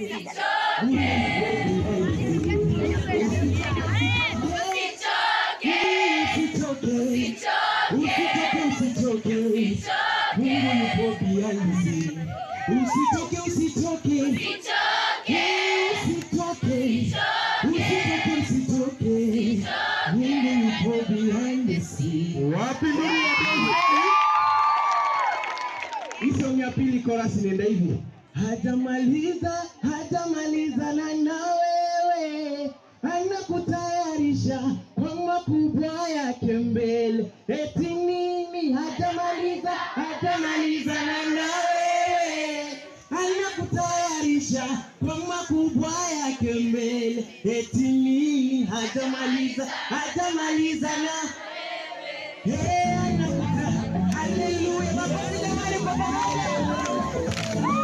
Usitoke, usitoke, usitoke. Mungu yupo behind the scene. Usitoke, usitoke. Usitoke, usitoke, usitoke. Mungu yupo behind the scene. Wapi ndugu ya Bwana? Hii song ya pili chorus inaenda hivi. Hajamaliza, hajamaliza na na wewe anakutayarisha kwa makubwa yake mbele. Eti nini? Hajamaliza, hajamaliza na na wewe anakutayarisha kwa makubwa yake mbele. Eti nini? Hajamaliza, hajamaliza na Hey, anakuta. Haleluya. Makofi jamani kwa pamoja.